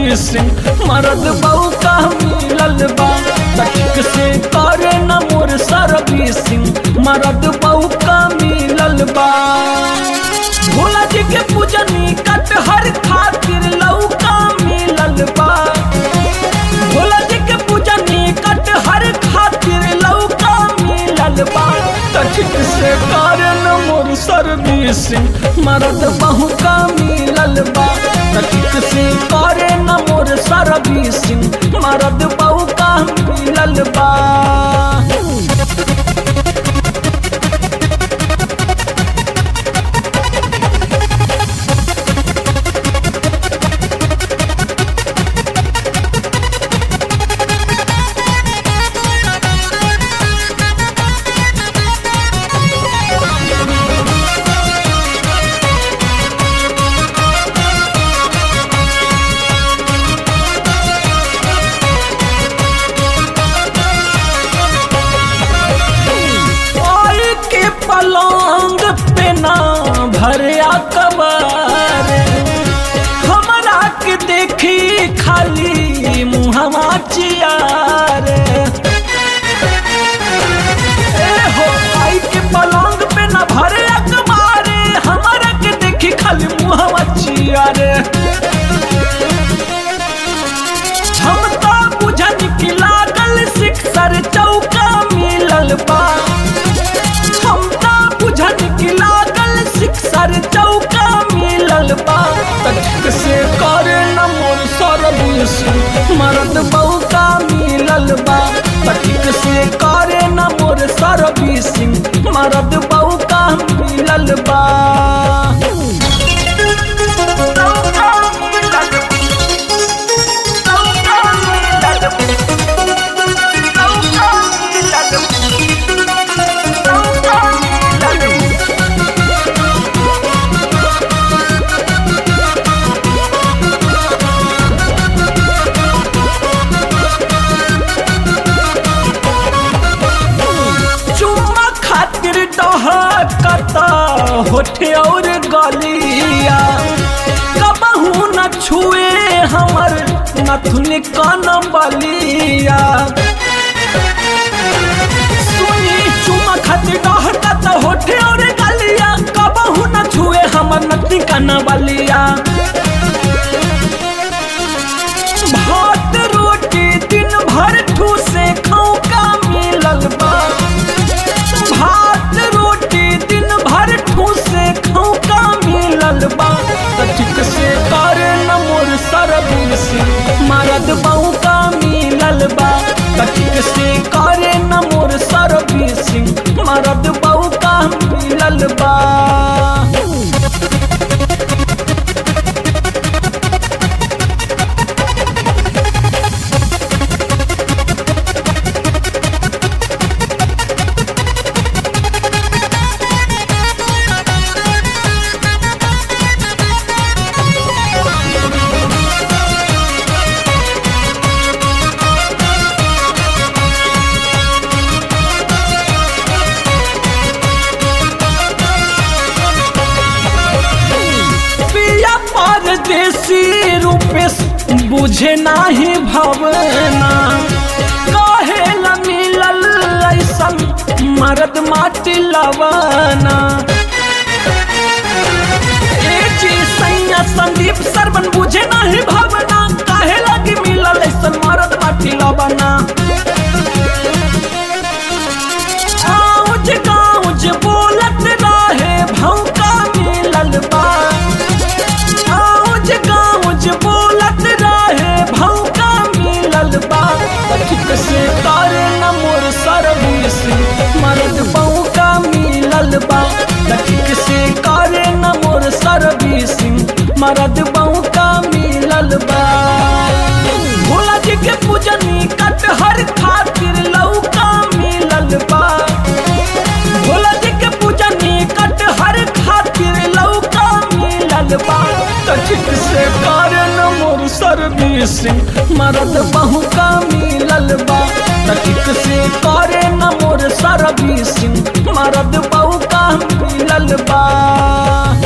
servicing मरद बहू का मिलल बा तक से करे न मोर सर्विसिंग मरद बहू का मिलल बा भोला जी के पूजनी कटहर खातिर लौका मिलल बा भोला जी के पूजनी कटहर खातिर लौका मिलल बा तठिक से कारण मोर सर्विसिंग मरद बहु का मिलल बा तठिक से कारण मोर सर्विसिंग मरद बहु का मिलल बा ओए के पलंग पे ना भरिया कबर हमरा के देखी खाली मुहवा चियार ए हो आई के पलंग पे ना भरिया कबर हमरा के देखी खाली मुहवा चियार हम तो बुझन की लागल सिक्सर चौका मिलल बा हम तो बुझन की लागल सिक्सर चौका मिलल बा तक से करे न मोर सर्विस मरद बहू का मिलल बा तक से करे न मोर सर्विसिंग मरद बहू का मिलल बा चुम्मा खातिर डहकता होठे और गलिया कबहू न छुए हमर नथुन कान बलिया सुनी चुम्मा खातिर डहकता होठे और गलिया कबहू न छुए हमर नथुन कान बलिया भात रोटी दिन भर ठूसे खाऊ का मिलल बा भात रोटी दिन भर ठूसे खाऊ का मिलल बा तटिक से करे न मोर सर्विस मरद बहू का मिलल बा तटिक से करे न मोर सर्विस मरद बहू का मिलल बा पिया परदेसी रूपेश बुझे नाही भवना कहे ला मिलल ऐसन मरद माटी लवना ए जी सैया संदीप सरवन बुझे नाही भवना काहे लगी मिलल ऐसन मरद माटी लवना आउज गाउज बोलत रहे भौका मिलल बा आउज गाउज बोलत रहे भौका मिलल बा ठीक से करे न मोर सर्विस मरद बौका मिलल बा ठीक से करे न मोर सर्विस मरद बौका मिलल बा भोला जी के पूजनी कटहर खातिर लौका मिलल बा भोला जी के पूजनी कटहर खातिर लौका मिलल बा तठिक से कारण मोर सर्विसिंग मरद बहु का मिलल बा तठिक से करे न मोर सर्विसिंग मरद बहु का मिलल बा